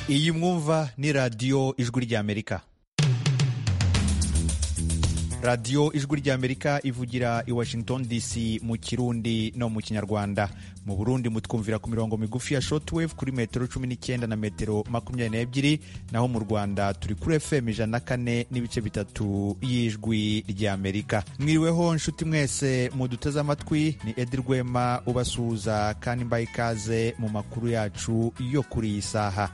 iyi mwumva ni radiyo ijwi ry'amerika radiyo ijwi ry'amerika ivugira i washington dc mu kirundi no mu kinyarwanda mu burundi mutwumvira ku mirongo migufi ya shortwave kuri metero cumi n'icyenda na metero makumyabiri n'ebyiri naho mu rwanda turi kuri fm ijana na kane n'ibice bitatu y'ijwi ry'amerika mwiriweho nshuti mwese muduteze amatwi ni edi rwema ubasuhuza kandi mbaye ikaze mu makuru yacu yo kuri iyi saha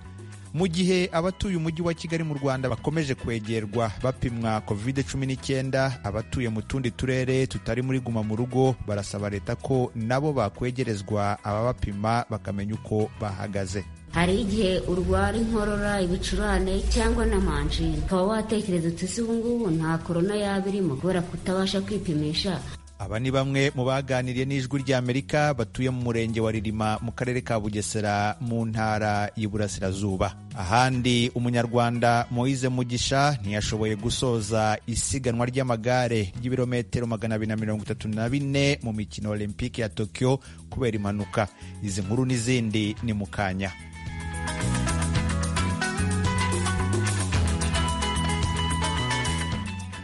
mu gihe abatuye umujyi wa kigali mu rwanda bakomeje kwegerwa bapimwa covid 19 abatuye mu tundi turere tutari muri guma mu rugo barasaba leta ko nabo bakwegerezwa ababapima bakamenya uko bahagaze hari igihe urwara inkorora ibicurane cyangwa na manjini ukaba watekereza uti ese ubu ngubu nta korona yaba irimo kubera kutabasha kwipimisha aba ni bamwe mu baganiriye n'ijwi ry'amerika batuye mu murenge wa ririma mu karere ka bugesera mu ntara y'iburasirazuba ahandi umunyarwanda moise mugisha ntiyashoboye gusoza isiganwa ry'amagare ry'ibirometero magana abiri na mirongo itatu na bine mu mikino olympique ya tokiyo kubera impanuka izi nkuru n'izindi ni mu kanya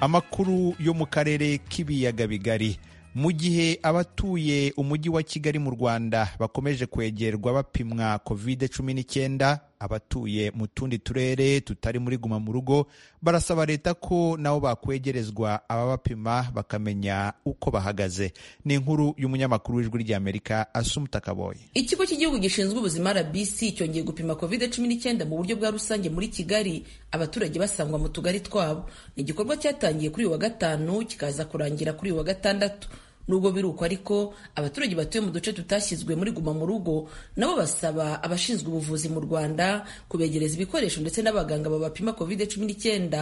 amakuru yo mu karere k'ibiyaga bigari mu gihe abatuye umujyi wa kigali mu rwanda bakomeje kwegerwa bapimwa covid 19 abatuye mu tundi turere tutari muri guma mu rugo barasaba leta ko nabo bakwegerezwa ababapima bakamenya uko bahagaze ni inkuru y'umunyamakuru w'ijwi ry'amerika asumuta kaboye ikigo cy'igihugu gishinzwe ubuzima rbc cyongeye gupima covid 19 mu buryo bwa rusange muri kigali abaturage basangwa mu tugari twabo ni igikorwa cyatangiye kuri uyu wa gatanu kikaza kurangira kuri uyu wa gatandatu nubwo biri uko ariko abaturage batuye mu duce tutashyizwe muri guma mu rugo nabo basaba abashinzwe ubuvuzi mu rwanda kubegereza ibikoresho ndetse n'abaganga babapima covid 19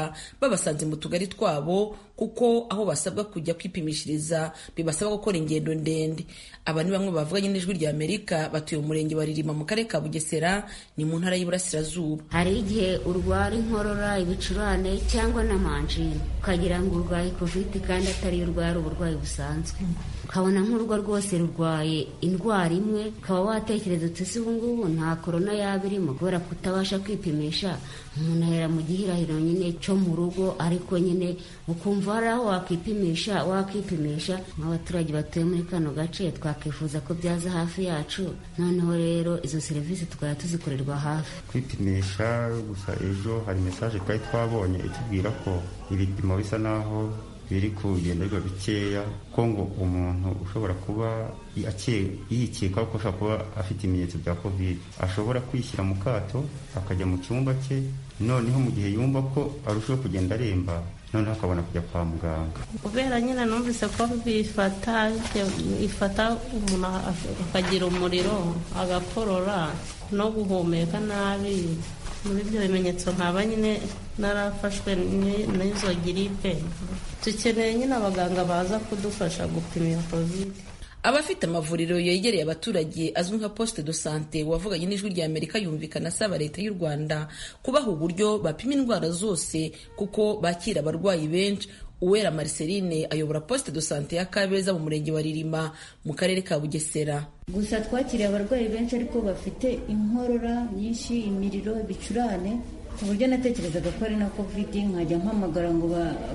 babasanze mu tugari twabo kuko aho basabwa kujya kwipimishiriza bibasaba gukora ingendo ndende aba ni bamwe bavuganye n'ijwi rya amerika batuye umurenge wa ririma mu karere ka bugesera ni mu ntara y'iburasirazuba hari igihe urwara inkorora ibicurane cyangwa na manjini ukagira ngo urwaye covid kandi atariyo urwara uburwayi busanzwe ukabona nk'urwo rwose rurwaye indwara imwe ukaba watekereza uti ese ubu ngubu nta korona yaba irimo kubera kutabasha kwipimisha umuntu ahera mu gihirahiro nyine cyo mu rugo ariko nyine ukumva hari aho wakwipimisha wakipimisha nk'abaturage batuye muri kano gace twakifuza ko byaza hafi yacu noneho rero izo serivisi tukaba tuzikorerwa hafi kwipimisha gusa ejo hari mesaje twari twabonye itubwira ko ibipimo bisa naho biri ku bigenderwa bikeya ko ngo umuntu ushobora kuba yikeka ko ashobora kuba afite ibimenyetso bya kovide ashobora kwishyira mu kato akajya mu cyumba cye noneho mu gihe yumva ko arushaho kugenda aremba noneho akabona kujya kwa muganga kubera nyine numvise ko bifata ifata umuntu akagira umuriro agakorora no guhumeka nabi muri ibyo bimenyetso nkaba nyine narafashwe n'izo giripe dukeneye nyine abaganga baza kudufasha gupima iyo kovide abafite amavuriro yegereye abaturage azwi nka poste de sante wavuganye n'ijwi rya amerika yumvikana asaba leta y'u rwanda kubaha uburyo bapima indwara zose kuko bakira abarwayi benshi uwera mariceline ayobora poste de sante ya kabeza mu murenge wa ririma mu karere ka bugesera gusa twakiriye abarwayi benshi ariko bafite inkorora nyinshi imiriro ibicurane ku buryo natekerezaga ko ari na covid nkajya mpamagara ngo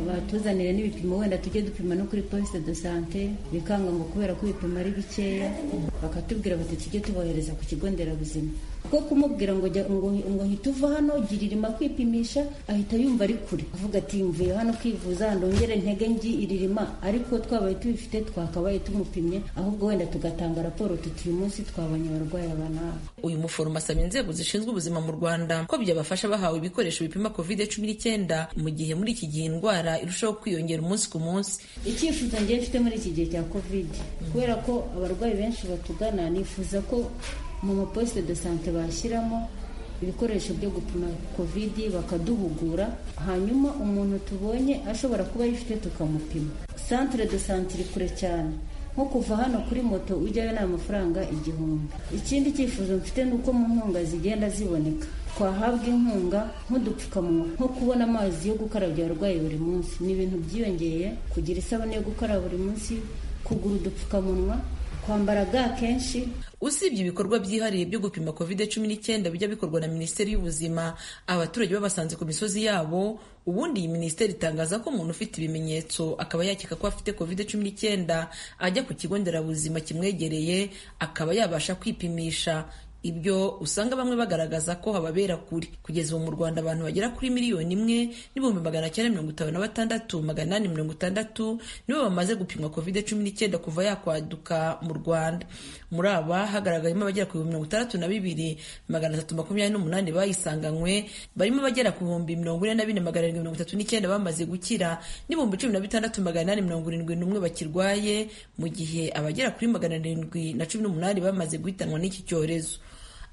batuzanire n'ibipimo wenda tujye dupima no kuri poste de sante bikanga ngo kubera ko ibipimo ari bikeya bakatubwira bati tujye tubohereza ku kigo nderabuzima kuko kumubwira ngo ngo hita uva hano giririma kwipimisha ahita yumva ari kure avuga ati mvuye hano kwivuza ndongere ntege ngi iririma ariko twabaye tubifite twakabaye tumupimye ahubwo wenda tugatanga raporo tuti uyu munsi twabonye abarwayi aba n'aba uyu muforomo asaba inzego zishinzwe ubuzima mu rwanda ko byabafasha bahawe ibikoresho bipima covid cumi n'icyenda mu gihe muri iki gihe indwara irushaho kwiyongera umunsi ku munsi icyifuzo ngiye mfite muri iki gihe cya covid kubera ko abarwayi benshi batugana nifuza ko mu maposite de sante bashyiramo ibikoresho byo gupima covid bakaduhugura hanyuma umuntu tubonye ashobora kuba ayifite tukamupima santire de sante iri kure cyane nko kuva hano kuri moto ujyayo ni amafaranga igihumbi ikindi cyifuzo mfite ni uko mu nkunga zigenda ziboneka twahabwa inkunga nk'udupfukamunwa nko kubona amazi yo gukarabya abarwayi buri munsi ni ibintu byiyongeye kugira isabune yo gukara buri munsi kugura udupfukamunwa kwambara ga kenshi usibye ibikorwa byihariye byo gupima covid cumi n'icyenda bijya bikorwa na minisiteri y'ubuzima abaturage babasanze ku misozi yabo ubundi iyi minisiteri itangaza ko umuntu ufite ibimenyetso akaba yakeka ko afite covid cumi n'icyenda ajya ku kigo nderabuzima kimwegereye akaba yabasha kwipimisha ibyo usanga bamwe bagaragaza ko hababera kuri kugeza ubu mu rwanda abantu bagera kuri miliyoni imwe n'ibihumbi magana cyenda mirongo itanu na batandatu magana inani mirongo itandatu nibo bamaze gupimwa covid cumi n'icyenda kuva yakwaduka mu rwanda muri aba hagaragayemo abagera ku bihumbi mirongo itandatu na bibiri magana atatu makumyabiri n'umunani bayisanganywe barimo abagera ku bihumbi mirongo ine na bine magana arindwi mirongo itatu n'icyenda bamaze gukira n'ibihumbi cumi na bitandatu magana inani mirongo irindwi n'umwe bakirwaye mu gihe abagera kuri magana arindwi na cumi n'umunani bamaze guhitanwa n'iki cyorezo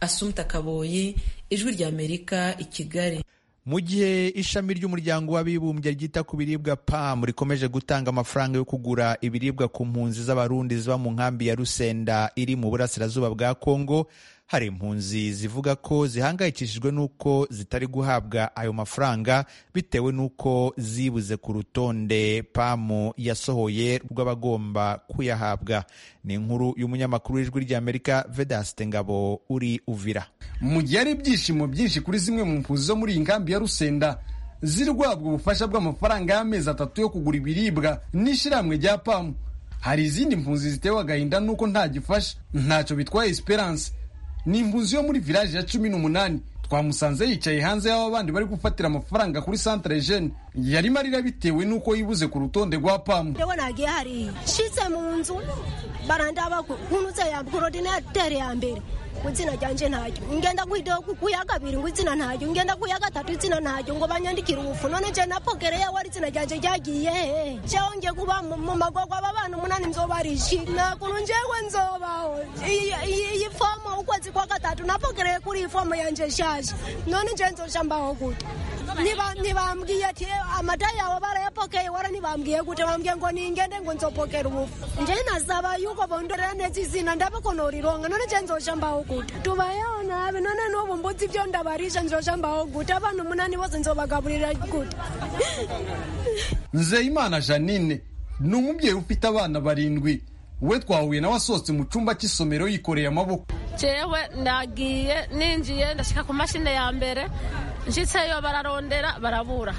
asumta kaboyi ijwi ry'amerika i kigali mu gihe ishami ry'umuryango w'abibumbye ryita ku biribwa pam rikomeje gutanga amafaranga yo kugura ibiribwa ku mpunzi z'abarundi ziba mu nkambi ya rusenda iri mu burasirazuba bwa kongo hari impunzi zivuga ko zihangayikishijwe n'uko zitari guhabwa ayo mafaranga bitewe n'uko zibuze ku rutonde pamu yasohoye rw'abagomba kuyahabwa ni inkuru y'umunyamakuru w'ijwi ry'amerika vedaste ngabo uri uvira mu gihe ari ibyishimo byinshi kuri zimwe mu mpunzi zo muri iyi nkambi ya rusenda ziri guhabwa ubufasha bw'amafaranga y'amezi atatu yo kugura ibiribwa n'ishyirahamwe rya pamu hari izindi mpunzi zitewe agahinda n'uko nta gifasha ntacyo bitwaye esperance ni impunzi yo muri village ya cumi n'umunani twamusanze yicaye hanze y'aho abandi bari gufatira amafaranga kuri centre jeune yarimo arira bitewe n'uko yibuze ku rutonde rwa pamu rero nagiye hariya nshitse mu nzu barandaba nkunuze ya korodinatere ya mbere ngo izina ryanjye ntaryo ngenda ku ya kabiri ngo izina ntaryo ngenda ku ya gatatu izina ntaryo ngo banyandikire ubufu none nje na pokere yawe ari izina ryanjye ryagiye hehe jewe ngiye kuba mu magogwa aba bana umunani nzoba rishi nta kuntu njewe nzobaho iyi fomo ukwezi kwa gatatu napokereye kuri iyi fomo yanjye nshaje none nje nzoja mbaho gute ntibambwiye ati amata yawe barayapokeye wara ntibambwiye gute bambwiye ngo ningende ngo nzopokera ubufu nje nasaba yuko bondorera neza izina ndabakonorironga none nje nzoja mbaho gute tubayeho nabi none n'ubu mbuzi ibyo ndabarisha nzoja mbaho gute abantu umunani bose nzobagaburira gute nzeyimana janine ni umubyeyi ufite abana barindwi we twahuye nawe asohotse mu cyumba cy'isomero yikoreye amaboko jewe ndagiye ninjiye ndashika ku mashini ya mbere nshitseyo bararondera barabura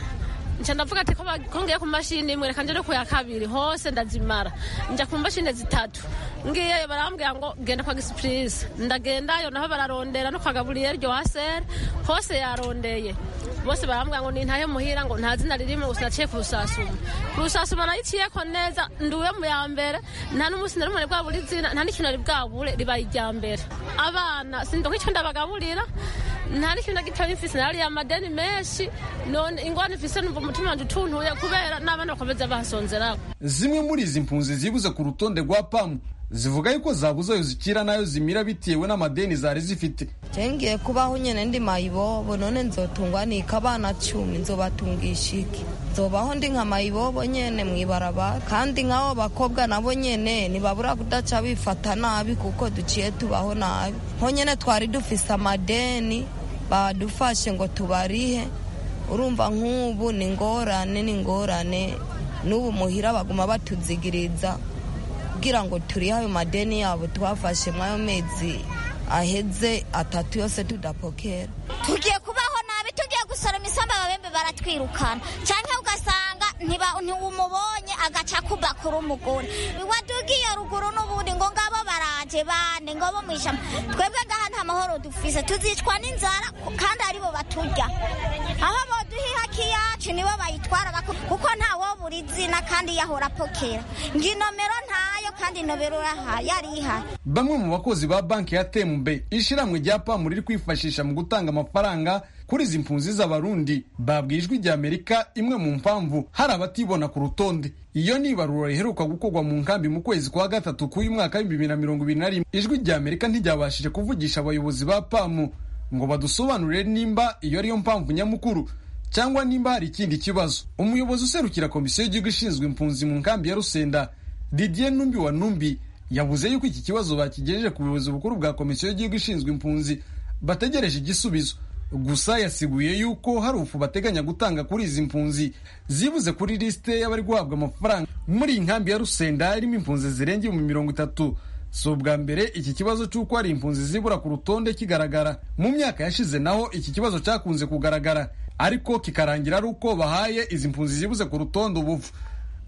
nca ndavuga ati ko ngiye ku mashini imwe reka nje no ku ya kabiri hose ndazimara nja ku mashini zitatu ngiyeyo barambwira ngo genda kwa gisipurize ndagendayo naho bararondera no kwa gaburiyeri joaseri hose yarondeye bose barambwira ngo nintahe muhira ngo nta zina ririmo gusa naciye ku rusasuma ku rusasuma nayiciyeko neza nduwe mu ya mbere nta n'umunsi na rumwe bwabura izina nta n'ikintu bwabure ribaye irya mbere abana sindo nk'icyo ndabagaburira nta n'ikintu na gitoya mfise nariya amadeni menshi none ingwani mfise numva umutima wanje utuntuye kubera n'abana bakomeza bahasonzerako zimwe muri izi mpunzi zibuze ku rutonde rwa pamu zivuga yuko zabuze ayo zikira n'ayo zimira bitewe n'amadeni zari zifite ngiye kubaho nyine ndi mayibobo none nzotungwa nika abana cumi nzobatungisha iki nzobaho ndi nka mayibobo nyine mu ibarabara kandi nk'abo bakobwa nabo nyine ntibabura kudaca bifata nabi kuko duciye tubaho nabi nko nyine twari dufise amadeni badufashe ngo tubarihe urumva nk'ubu ni ingorane ni ingorane n'ubu muhira baguma batuzigiriza kugira ngo turihe ayo madeni yabo twafashe mw'ayo mezi aheze atatu yose tudapokera tugiye kubaho nabi tugiye gusoroma isamba ababembe baratwirukana cyangwa ugasanga ntiwumubonye agaca kuba kuri umugore wadugiye ruguru n'ubundi ngo ngabo baraje bane ngo bo mu ijambo twebwe ngaha nta mahoro dufise tuzicwa n'inzara kandi aribo baturya aho boduhiha kiyacu nibo bayitwara kuko ntawo buri izina kandi yahora apokera ngo inomero ntayo kandi inomero yari ihari bamwe mu bakozi ba banki ya tembe ishyirahamwe rya pamu riri kwifashisha mu gutanga amafaranga kuri izi mpunzi z'abarundi babwiye ijwi rya amerika imwe mu mpamvu hari abatibona ku rutonde iyo ni ibarura riheruka gukorwa mu nkambi mu kwezi kwa gatatu k'uyu mwaka w'ibihumbi bibiri na mirongo ibiri na rimwe ijwi rya amerika ntiryabashije kuvugisha abayobozi ba pamu ngo badusobanurire nimba iyo ariyo mpamvu nyamukuru cyangwa nimba hari ikindi kibazo umuyobozi userukira komisiyo y'igihugu ishinzwe impunzi mu nkambi ya rusenda didier numbi wa numbi yavuze yuko iki kibazo bakigejeje ku buyobozi bukuru bwa komisiyo y'igihugu ishinzwe impunzi bategereje igisubizo gusa yasiguye yuko hari ufu bateganya gutanga kuri izi mpunzi zibuze kuri lisite y'abari guhabwa amafaranga muri iyi nkambi ya rusenda irimo impunzi zirenga ibihumbi mirongo itatu si ubwa mbere iki kibazo cy'uko hari impunzi zibura ku rutonde kigaragara mu myaka yashize naho iki kibazo cyakunze kugaragara ariko kikarangira ari uko bahaye izi mpunzi zibuze ku rutonde ubuvu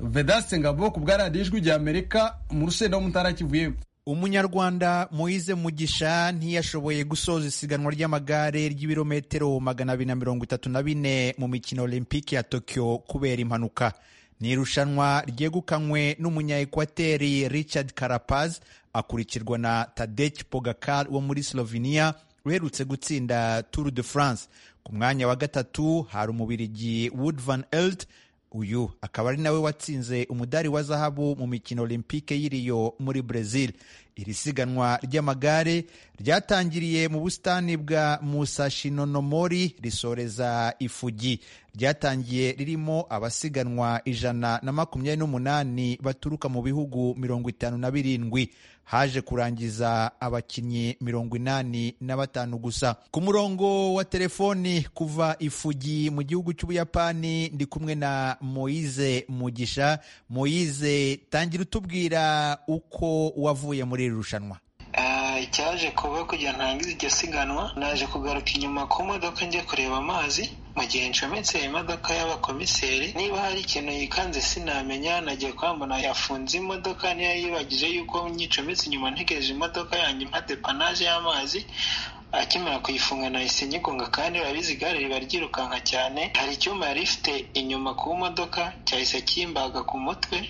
vedase ngabo ku bwa radiyo ijwi rya amerika mu rusenda ho mu ntara ya kivu y'epfo umunyarwanda Moise Mugisha ntiyashoboye gusoza isiganwa ry'amagare ry'ibirometero magana abiri na mirongo itatu na bine mu mikino olympique ya Tokyo kubera impanuka ni irushanwa ryegukanywe n'umunyaekwateri Richard Carapaz akurikirwa na Tadej Pogacar wo muri Slovenia uherutse gutsinda Tour de France ku mwanya wa gatatu hari umubirigi Wood van Aert uyu akaba ari nawe watsinze umudari wa zahabu mu mikino olympique y'i Rio muri Brazil iri siganwa ry'amagare ryatangiriye mu busitani bwa Musashinomori risoreza Ifugi ryatangiye ririmo abasiganwa ijana na makumyabiri n'umunani baturuka mu bihugu mirongo itanu na birindwi haje kurangiza abakinnyi mirongo inani na batanu gusa ku murongo wa telefoni kuva Ifugi mu gihugu cy'Ubuyapani ndi kumwe na Moise Mugisha Moise tangira utubwira uko wavuye muri iri rushanwa icyaje kuba kugira ntangize iryo siganwa naje kugaruka inyuma ku modoka njya kureba amazi mu gihe ncometse imodoka y'abakomiseri niba hari ikintu yikanze sinamenya nagiye kwambona yafunze imodoka niyo yibagije yuko nyicometse inyuma ntegereje imodoka yanjye mpa depanaje y'amazi akimara kuyifunga nahise nyigunga kandi urabizi igare riba ryirukanka cyane hari icyuma yari ifite inyuma ku modoka cyahise kimbaga ku mutwe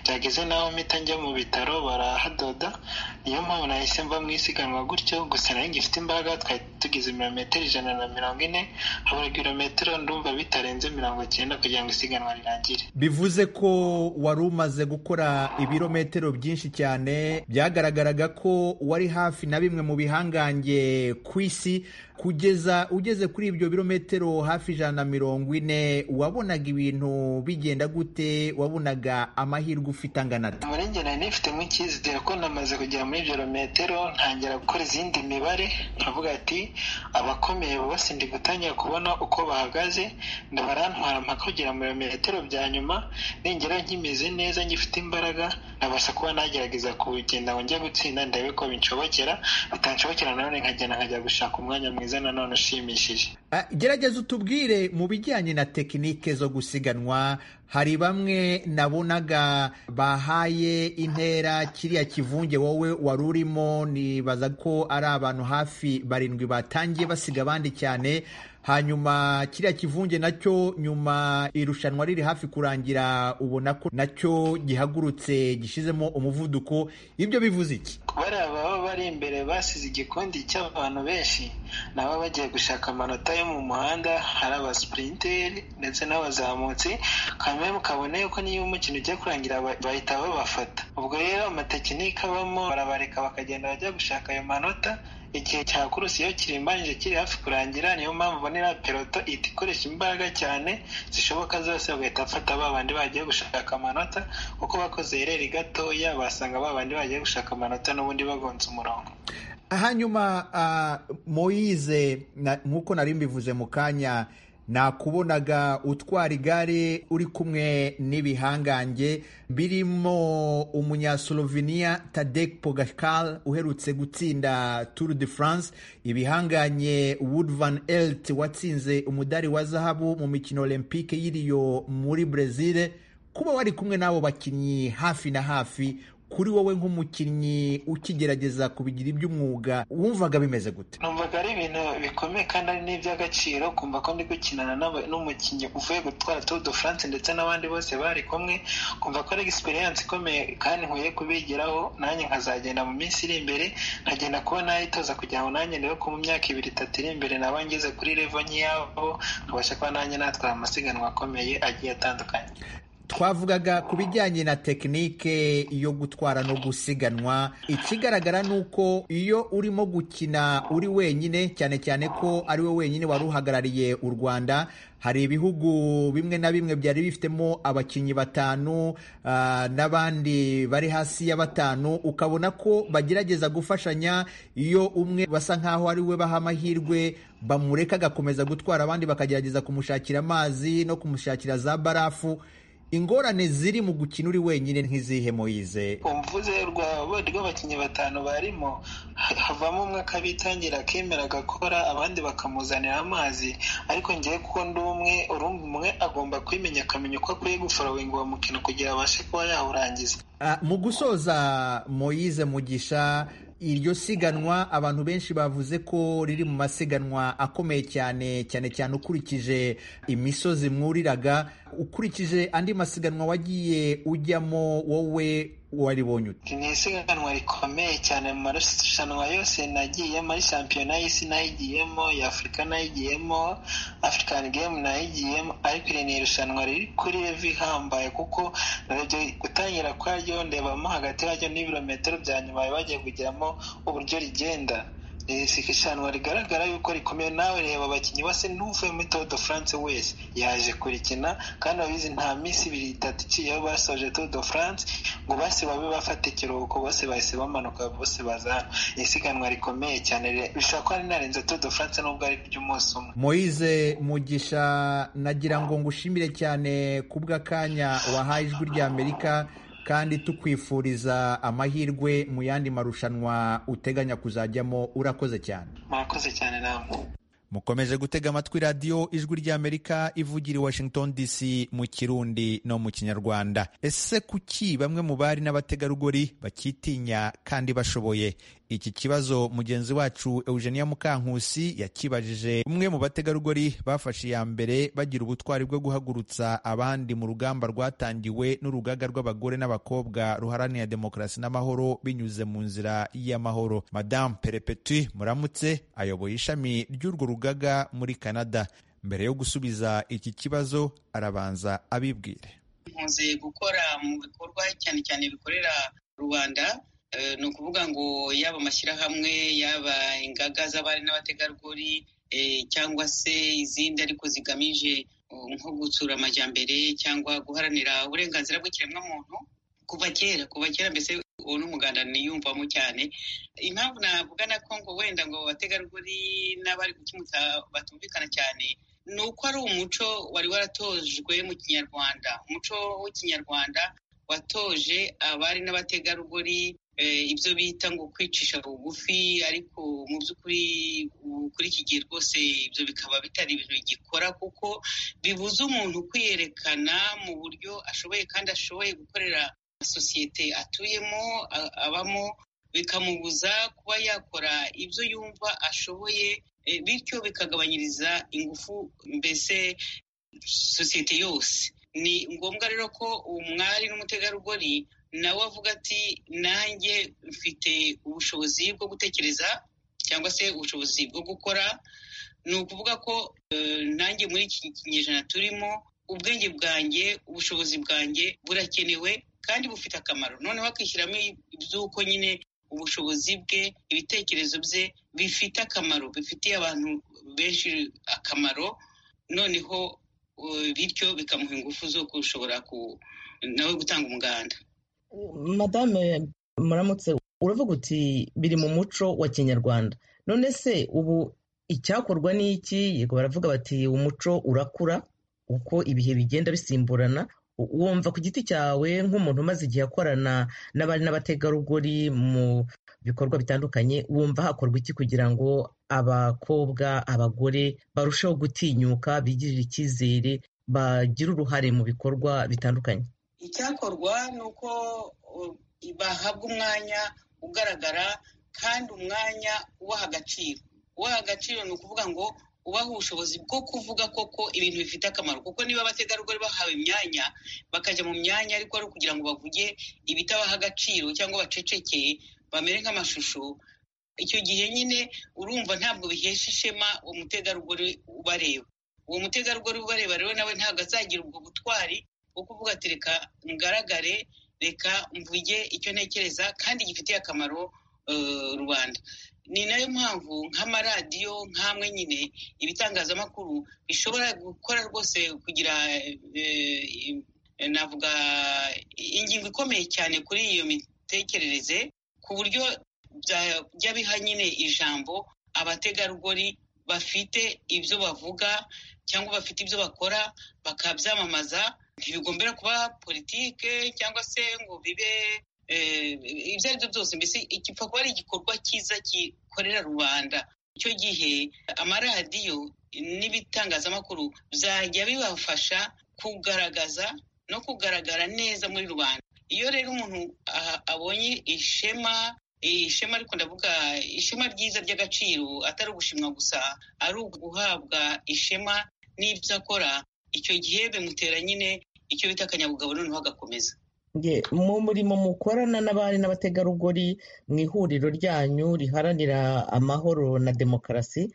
byageze naho mpita njya mu bitaro barahadoda niyo mpamvu nahise mba mu isiganwa gutyo gusa nari ngifite imbaraga twari tugize ibirometero ijana na mirongo ine habura ibirometero ndumva bitarenze mirongo cyenda kugira ngo isiganwa rirangire bivuze ko wari umaze gukora ibirometero byinshi cyane byagaragaraga ko wari hafi na bimwe mu bihangange ku isi kugeza ugeze kuri ibyo birometero hafi ijana na mirongo ine wabonaga ibintu bigenda gute wabonaga amahirwe ufite angana ate muri njye nari nifitemo icyizere ko namaze kugera muri ibyo birometero ntangira gukora izindi mibare nkavuga ati abakomeye bose ndi gutangira kubona uko bahagaze ndabarantwara mpaka kugera mu birometero bya nyuma ningera nkimeze neza ngifite imbaraga nabasha kuba nagerageza kugenda ngo njye gutsinda ndebe ko binshobokera bitanshobokera nanone nkagenda nkajya gushaka umwanya mwiza mwiza nanone ushimishije gerageza utubwire mu bijyanye na tekinike zo gusiganwa hari bamwe nabonaga bahaye intera kiriya kivunge wowe wari urimo nibaza ko ari abantu hafi barindwi batangiye basiga abandi cyane hanyuma kiriya kivunge nacyo nyuma irushanwa riri hafi kurangira ubona ko nacyo gihagurutse gishizemo umuvuduko ibyo bivuze iki bariya baba bari imbere basize igikundi cy'abantu benshi nabo bagiye gushaka amanota yo mu muhanda hari abasipurinteri ndetse n'abazamutsi kamwe mukabone yuko niyo umukino ujya kurangira bahita babafata ubwo rero amatekinike abamo barabareka bakagenda bajya gushaka ayo manota igihe cya kurusi iyo kirimbanije kiri hafi kurangira niyo mpamvu ubonera peloto ihita ikoresha imbaraga cyane zishoboka zose bagahita bafata ba bandi bagiye gushaka amanota kuko bakoze ireri gatoya basanga ba bandi bagiye gushaka amanota n'ubundi bagonze umurongo hanyuma moyize nk'uko nari mbivuze mu kanya nakubonaga utwara igare uri kumwe n'ibihangange birimo umunyaslovenia Tadek Pogacar uherutse gutsinda Tour de France ibihanganye Wood van Aert watsinze umudari wa zahabu mu mikino olympique y'iriyo muri Brazil kuba wari kumwe n'abo bakinnyi hafi na hafi kuri wowe nk'umukinnyi ukigerageza kubigira iby'umwuga wumvaga bimeze gute numvaga ari ibintu bikomeye kandi ari n'iby'agaciro kumva ko ndi gukinana n'umukinnyi uvuye gutwara Tour de France ndetse n'abandi bose bari kumwe kumva ko ari egisperiyanse ikomeye kandi nkwiye kubigiraho nanjye nkazagenda mu minsi iri imbere nkagenda kuba nayitoza kugira ngo nanjye ndebe ko mu myaka ibiri itatu iri imbere naba ngeze kuri revo nk'iyabo nkabasha kuba nanjye natwara amasiganwa akomeye agiye atandukanye twavugaga ku bijyanye na tekinike yo gutwara no gusiganwa ikigaragara ni uko iyo urimo gukina uri wenyine cyane cyane ko ari we wenyine wari uhagarariye u rwanda hari ibihugu bimwe na bimwe byari bifitemo abakinnyi batanu n'abandi bari hasi ya batanu ukabona ko bagerageza gufashanya iyo umwe basa nkaho ari we baha amahirwe bamureka agakomeza gutwara abandi bakagerageza kumushakira amazi no kumushakira za barafu ingorane ziri mu gukina uri wenyine nk'izihe moyize umvuze rw'abakinnyi batanu barimo havamo umwe akabitangira akemera agakora abandi bakamuzanira amazi ariko ngewe kuko ndi umwe urumva umwe agomba kwimenya akamenya uko akwiye guforowenga uwo mukino kugira abashe kuba yawurangiza mu gusoza moyize mugisha iryo siganwa abantu benshi bavuze ko riri mu masiganwa akomeye cyane cyane cyane ukurikije imisozi mwuriraga ukurikije andi masiganwa wagiye ujyamo wowe waribonye ute ni isiganwa rikomeye cyane mu marushanwa yose nagiyemo ari shampiyona y'isi nayigiyemo ya afurika nayigiyemo afurikani gemu nayigiyemo ariko iri ni irushanwa riri kuri revi ihambaye kuko narebye gutangira kwaryo ndebamo hagati yaryo n'ibirometero bya nyuma bagiye kugeramo uburyo rigenda ishanwa rigaragara yuko rikomeye nawe reba abakinnyi bose ntuvuye muri tour de france wese yaje kurikina kandi abizi nta minsi ibiri itatu iciyeho basoje tour de france ngo bose babe bafata ikiruhuko bose bahise bamanuka bose baza isiganwa rikomeye cyane bishobora kuba rinarenze tour de france nubwo ari ry'umunsi umwe moyize mugisha nagira ngo ngushimire cyane kubw'akanya wahaye ijwi ry'amerika kandi tukwifuriza amahirwe mu yandi marushanwa uteganya kuzajyamo urakoze cyane murakoze cyane namwe mukomeje gutega amatwi radiyo ijwi ry'amerika ivugira i washington dc mu kirundi no mu kinyarwanda ese kuki bamwe mu bari n'abategarugori bakitinya kandi bashoboye iki kibazo mugenzi wacu eugenia mukankusi yakibajije umwe mu bategarugori bafashe iya mbere bagira ubutwari bwo guhagurutsa abandi mu rugamba rwatangiwe n'urugaga rw'abagore n'abakobwa ruharanira demokarasi n'amahoro binyuze mu nzira y'amahoro madamu perepeti muramutse ayoboye ishami ry'urwo rugaga muri canada mbere yo gusubiza iki kibazo arabanza abibwire nkunze gukora mu bikorwa cyane cyane bikorera rubanda ni ukuvuga ngo yaba amashyirahamwe yaba ingaga z'abari n'abategarugori cyangwa se izindi ariko zigamije nko gutsura amajyambere cyangwa guharanira uburenganzira bw'ikiremwamuntu kuva kera kuva kera mbese uwo n'umuganda niyumvamo cyane impamvu navuga na kongo wenda ngo abategarugori n'abari gukemutsa batumvikana cyane ni uko ari umuco wari waratojwe mu kinyarwanda umuco w'ikinyarwanda watoje abari n'abategarugori ibyo bita ngo kwicisha bugufi ariko mu by'ukuri kuri iki gihe rwose ibyo bikaba bitari ibintu bigikora kuko bibuza umuntu kwiyerekana mu buryo ashoboye kandi ashoboye gukorera sosiyete atuyemo abamo bikamubuza kuba yakora ibyo yumva ashoboye bityo bikagabanyiriza ingufu mbese sosiyete yose ni ngombwa rero ko umwari n'umutegarugori nawe avuga ati nanjye mfite ubushobozi bwo gutekereza cyangwa se ubushobozi bwo gukora ni ukuvuga ko nanjye muri iki kinyejana turimo ubwenge bwanjye ubushobozi bwanjye burakenewe kandi bufite akamaro noneho akishyiramo iby'uko nyine ubushobozi bwe ibitekerezo bye bifite akamaro bifitiye abantu benshi akamaro noneho bityo bikamuha ingufu zo gushobora nawe gutanga umuganda madame muramutse uravuga uti biri mu muco wa kinyarwanda none se ubu icyakorwa ni iki yego baravuga bati umuco urakura uko ibihe bigenda bisimburana wumva ku giti cyawe nk'umuntu umaze igihe akorana n'abari n'abategarugori mu bikorwa bitandukanye wumva hakorwa iki kugira ngo abakobwa abagore barusheho gutinyuka bigirire icyizere bagire uruhare mu bikorwa bitandukanye icyakorwa ni uko bahabwa umwanya ugaragara kandi umwanya ubaha agaciro ubaha agaciro ni ukuvuga ngo ubaha ubushobozi bwo kuvuga koko ibintu bifite akamaro kuko niba abategarugori bahawe imyanya bakajya mu myanya ariko ari ukugira ngo bavuge ibitabaha agaciro cyangwa bacecekeye bamere nk'amashusho icyo gihe nyine urumva ntabwo bihesha ishema uwo mutegarugori ubareba uwo mutegarugori ubareba rero nawe ntabwo azagira ubwo butwari bwo kuvuga ati reka ngaragare reka mvuge icyo ntekereza kandi gifitiye akamaro rubanda ni nayo mpamvu nk'amaradiyo nk'amwe nyine ibitangazamakuru bishobora gukora rwose kugira navuga ingingo ikomeye cyane kuri iyo mitekerereze ku buryo byajya biha nyine ijambo abategarugori bafite ibyo bavuga cyangwa bafite ibyo bakora bakabyamamaza ntibigombera kuba politike cyangwa se ngo bibe ibyo ari byo byose mbese gipfa kuba ari igikorwa cyiza gikorera rubanda icyo gihe amaradiyo n'ibitangazamakuru byajya bibafasha kugaragaza no kugaragara neza muri rubanda iyo rero umuntu abonye ishema ishema ariko ndavuga ishema ryiza ry'agaciro atari ugushimwa gusa ari uguhabwa ishema n'ibyo akora icyo gihe bimutera nyine icyo bita akanyabugabo noneho agakomeza mu murimo mukorana n'abari n'abategarugori mu ihuriro ryanyu riharanira amahoro na demokarasi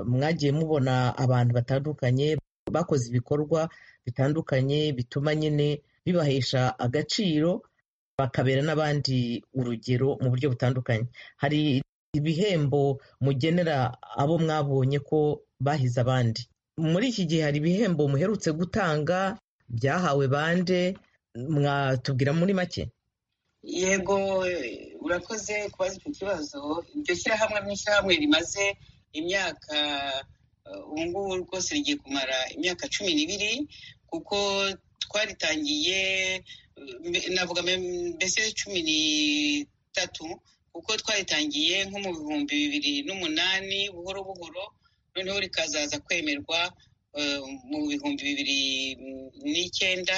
mwagiye mubona abantu batandukanye bakoze ibikorwa bitandukanye bituma nyine bibahesha agaciro bakabera n'abandi urugero mu buryo butandukanye hari ibihembo mugenera abo mwabonye ko bahize abandi muri iki gihe hari ibihembo muherutse gutanga byahawe bande mwatubwira muri make yego urakoze kubaza icyo kibazo iryo shyirahamwe mu ishyirahamwe rimaze imyaka ubu ngubu rwose rigiye kumara imyaka cumi n'ibiri kuko twaritangiye navuga mbese cumi n'itatu kuko twaritangiye nko mu bihumbi bibiri n'umunani buhoro buhoro noneho rikazaza kwemerwa mu bihumbi bibiri n'icyenda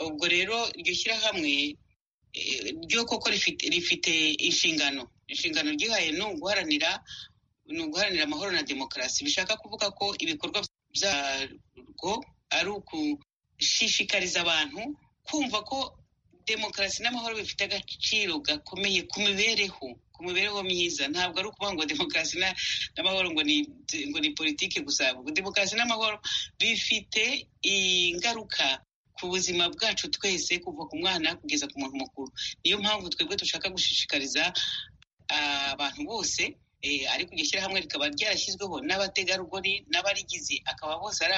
ubwo rero iryo shyirahamwe ryo koko rifite inshingano inshingano ryihaye ni uguharanira ni uguharanira amahoro na demokarasi bishaka kuvuga ko ibikorwa byarwo ari ugushishikariza abantu kumva ko demokarasi n'amahoro bifite agaciro gakomeye ku mibereho ku mibereho myiza ntabwo ari ukuvuga ngo demokarasi n'amahoro ngo ni ngo ni politiki gusa demokarasi n'amahoro bifite ingaruka ku buzima bwacu twese kuva ku mwana kugeza ku muntu mukuru niyo mpamvu twebwe dushaka gushishikariza abantu bose ariko iryo shyirahamwe rikaba ryarashyizweho n'abategarugori n'abarigize akaba bose ari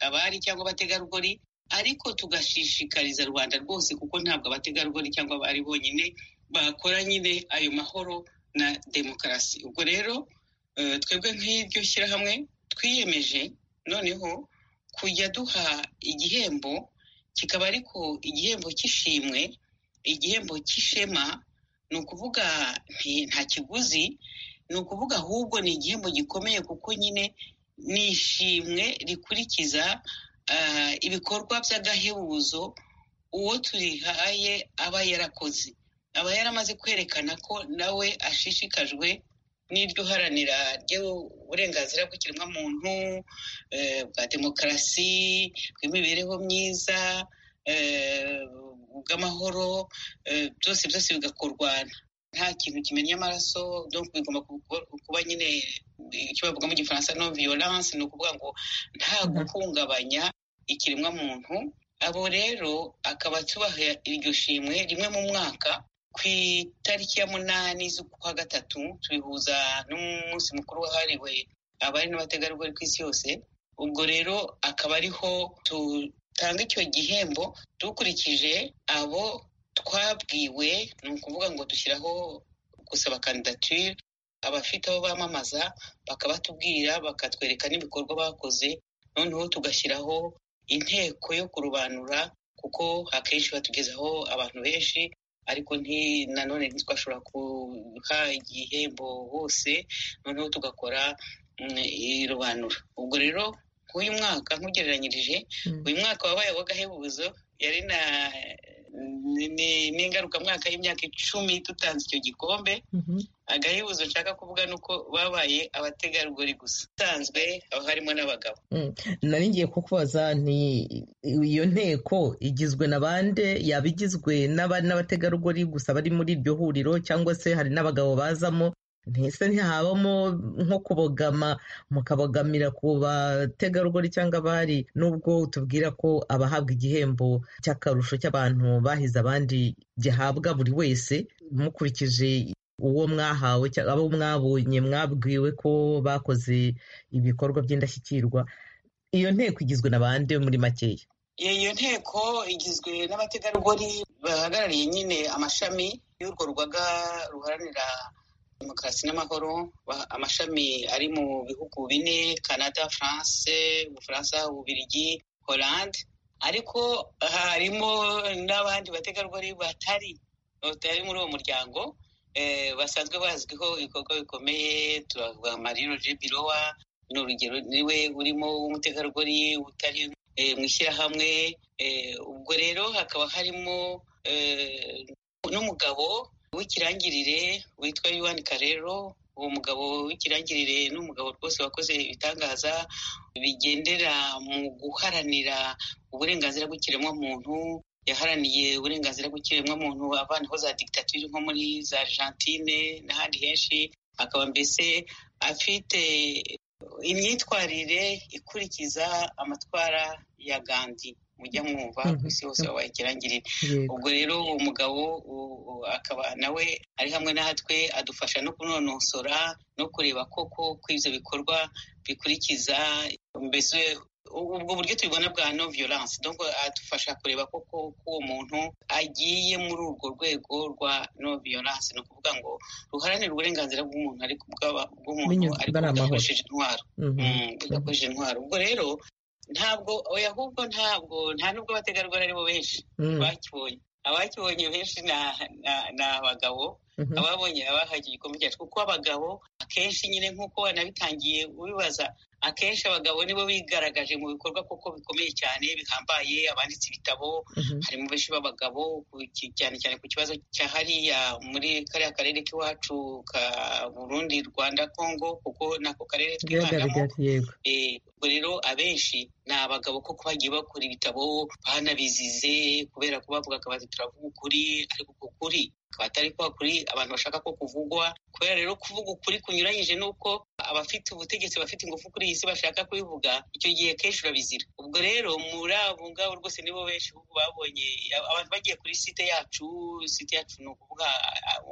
abari cyangwa abategarugori ariko tugashishikariza rubanda rwose kuko ntabwo abategarugori cyangwa abari bonyine bakora nyine ayo mahoro na demokarasi ubwo rero twebwe nk'iryo shyirahamwe twiyemeje noneho kujya duha igihembo kikaba ariko igihembo cy'ishimwe igihembo cy'ishema ni ukuvuga nta kiguzi ni ukuvuga ahubwo ni igihembo gikomeye kuko nyine ni ishimwe rikurikiza ibikorwa by'agahebuzo uwo turihaye aba yarakoze aba yaramaze kwerekana ko nawe ashishikajwe n'iryo haranira ry'uburenganzira bw'ikiremwamuntu bwa demokarasi bw'imibereho myiza bw'amahoro byose byose bigakorwa nta kintu kimenya amaraso bigomba kuba nyine icyo bavuga mu gifaransa no violence ni ukuvuga ngo nta guhungabanya ikiremwamuntu abo rero akaba tubaha iryo shimwe rimwe mu mwaka ku itariki ya munani z'ukwa gatatu tubihuza n'umunsi mukuru wahariwe abari n'abategarugori ku isi yose ubwo rero akaba ariho dutanga icyo gihembo dukurikije abo twabwiwe ni ukuvuga ngo dushyiraho gusaba kandidatire abafite abo bamamaza bakabatubwira bakatwereka n'ibikorwa bakoze noneho tugashyiraho inteko yo kurobanura kuko akenshi batugezaho abantu benshi ariko nanone ntitwashobora guha igihembo hose noneho tugakora irobanura ubwo rero nk'uyu mwaka nkugereranyirije uyu mwaka wabaye w'agahebuzo yari na ni ingarukamwaka y'imyaka icumi tutanze icyo gikombe agahebuzo nshaka kuvuga ni uko babaye abategarugori gusa usanzwe haba harimo n'abagabo nari ngiye kukubaza ni iyo nteko igizwe na bande yaba igizwe n'abari n'abategarugori gusa bari muri iryo huriro cyangwa se hari n'abagabo bazamo ntese ntihabamo nko kubogama mukabogamira ku bategarugori cyangwa abari nubwo tubwira ko abahabwa igihembo cy'akarusho cy'abantu bahize abandi gihabwa buri wese mukurikije uwo mwahawe abo mwabonye mwabwiwe ko bakoze ibikorwa by'indashyikirwa iyo nteko igizwe na bande muri makeya iyo nteko igizwe n'abategarugori bahagarariye nyine amashami y'urwo rugaga ruharanira demokarasi n'amahoro amashami ari mu bihugu bine canada france ubufaransa ububirigi holande ariko harimo n'abandi bategarugori batari batari muri uwo muryango eh, basanzwe bazwiho ibikorwa bikomeye turavuga marino je birowa ni urugero niwe urimo w'umutegarugori utari eh, mu ishyirahamwe eh, ubwo rero hakaba harimo eh, n'umugabo w'ikirangirire witwa yuwani karero uwo mugabo w'ikirangirire ni umugabo rwose wakoze ibitangaza bigendera mu guharanira uburenganzira bw'ikiremwamuntu yaharaniye uburenganzira bw'ikiremwamuntu avanaho za digitatire nko muri za argentine n'ahandi henshi akaba mbese afite imyitwarire ikurikiza amatwara ya gandi mujya mwumva ku isi hose wabaye ikirangirire ubwo rero uwo mugabo akaba nawe ari hamwe natwe adufasha no kunonosora no kureba koko ko ibyo bikorwa bikurikiza mbese ubwo buryo tubibona bwa no violence donc adufasha kureba koko ko uwo muntu agiye muri urwo rwego rwa no violence ni ukuvuga ngo ruharanira uburenganzira bw'umuntu ariko bw'umuntu ariko budakoresheje intwaro budakoresheje intwaro ubwo rero ntabwo oya ahubwo ntabwo nta nubwo abategarugori aribo benshi bakibonye abakibonye benshi ni abagabo ababonye abahagiye igikombe cyacu kuko abagabo akenshi nyine nk'uko wanabitangiye ubibaza akenshi abagabo nibo bigaragaje mu bikorwa kuko bikomeye cyane bihambaye abanditse ibitabo harimo benshi b'abagabo cyane cyane ku kibazo cya hariya muri kariya karere k'iwacu ka burundi rwanda kongo kuko nako karere twibanamo ubwo rero abenshi ni abagabo kuko bagiye bakora ibitabo banabizize kubera ko bavugaga bati turavuga ukuri ariko uko kuri atari kwa kuri abantu bashaka ko kuvugwa kubera rero kuvuga ukuri kunyuranyije n'uko abafite ubutegetsi bafite ingufu kuri iyi si bashaka kubivuga icyo gihe kenshi urabizira ubwo rero muri abo ngabo rwose nibo benshi babonye abantu bagiye kuri site yacu site yacu ni ukuvuga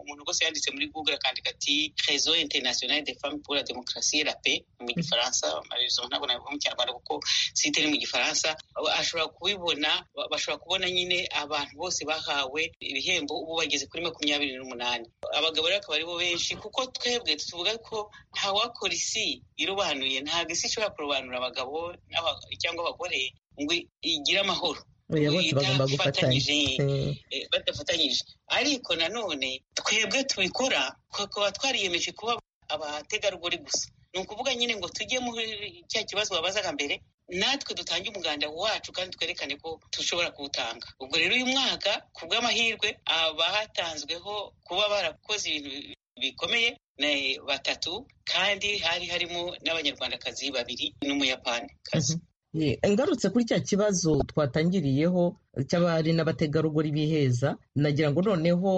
umuntu rwose yanditse muri google akandika ati rezo internationale de femme pour la démocratie la paix mu gifaransa amarezo ntabwo nabivuga mu kinyarwanda kuko site ni mu gifaransa ashobora kubibona bashobora kubona nyine abantu bose bahawe ibihembo ubu bageze kuri makumyabiri n'umunani abagabo rero akaba aribo benshi kuko twebwe tuvuga ko ntawakora isi irobanuye ntabwo isi ishobora kurobanura abagabo cyangwa abagore ngo igire amahoro badafatanyije ariko nanone twebwe tubikora tukaba twariyemeje kuba abategarugori gusa ni ukuvuga nyine ngo tujye muri cya kibazo wabazaga mbere natwe dutange umuganda wacu kandi twerekane ko dushobora kuwutanga ubwo rero uyu mwaka ku bw'amahirwe abahatanzweho kuba barakoze ibintu bikomeye batatu kandi hari harimo n'abanyarwandakazi babiri n'umuyapanikazi ngarutse kuri cya kibazo twatangiriyeho cy'abari n'abategarugori biheza nagira ngo noneho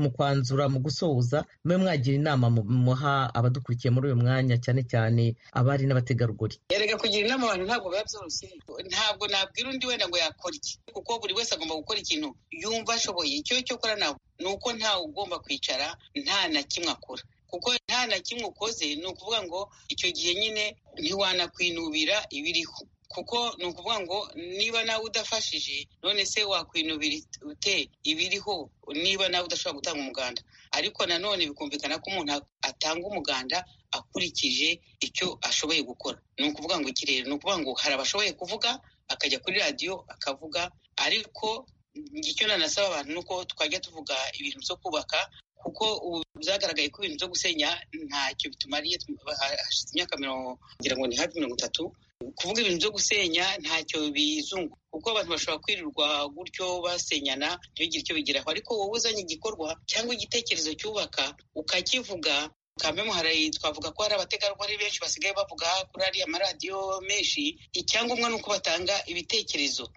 mu kwanzura mu gusoza mube mwagira inama muha abadukurikiye muri uyu mwanya cyane cyane abari n'abategarugori erega kugira inama abantu ntabwo biba byoroshye ntabwo nabwira undi wenda ngo yakora iki kuko buri wese agomba gukora ikintu yumva ashoboye icyo cyo kora nabo ni uko ntawe ugomba kwicara nta na kimwe akora kuko nta na kimwe ukoze ni ukuvuga ngo icyo gihe nyine ntiwanakwinubira ibiriho kuko ni ukuvuga ngo niba nawe udafashije none se wakwinubira ute ibiriho niba nawe udashobora gutanga umuganda ariko nanone bikumvikana ko umuntu atanga umuganda akurikije icyo ashoboye gukora ni ukuvuga ngo iki rero ni ukuvuga ngo hari abashoboye kuvuga akajya kuri radiyo akavuga ariko icyo nanasaba abantu ni uko twajya tuvuga ibintu byo kubaka kuko ubu byagaragaye ko ibintu byo gusenya ntacyo bitumariye hashize imyaka mirongo ngira ngo ni hafi mirongo itatu kuvuga ibintu byo gusenya ntacyo bizungu kuko abantu bashobora kwirirwa gutyo basenyana ntibigire icyo bigeraho ariko wowe uzanye igikorwa cyangwa igitekerezo cyubaka ukakivuga kamemu hari twavuga ko hari abategarugori benshi basigaye bavuga kuri ariya maradiyo menshi icyangombwa ni uko batanga ibitekerezo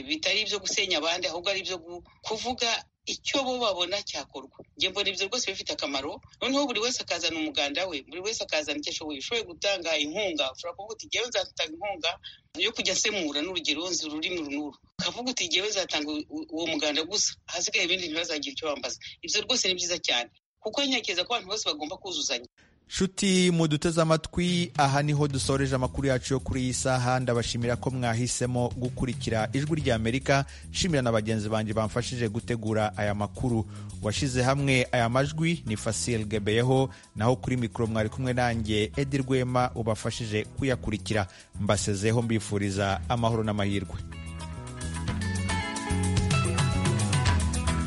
bitari ibyo gusenya abandi ahubwo ari ibyo kuvuga icyo bo babona cyakorwa njye mbona ibyo rwose bifite akamaro noneho buri wese akazana umuganda we buri wese akazana icyo ashoboye ushoboye gutanga inkunga ushobora kuvuga uti ngewe nzatanga inkunga yo kujya nsemura n'urugero nzi ururimi runuru ukavuga uti ngewe nzatanga uwo muganda gusa ahasigaye ibindi ntibazagira icyo bambaza ibyo rwose ni byiza cyane kuko ntekereza ko abantu bose bagomba kuzuzanya nshuti muduteze amatwi aha niho dusoreje amakuru yacu yo kuri iyi saha ndabashimira ko mwahisemo gukurikira ijwi ry'amerika nshimira na bagenzi banjye bamfashije gutegura aya makuru washyize hamwe aya majwi ni fasile gebeyeho naho kuri mikoro mwari kumwe nanjye edi rwema ubafashije kuyakurikira mbasezeho mbifuriza amahoro n'amahirwe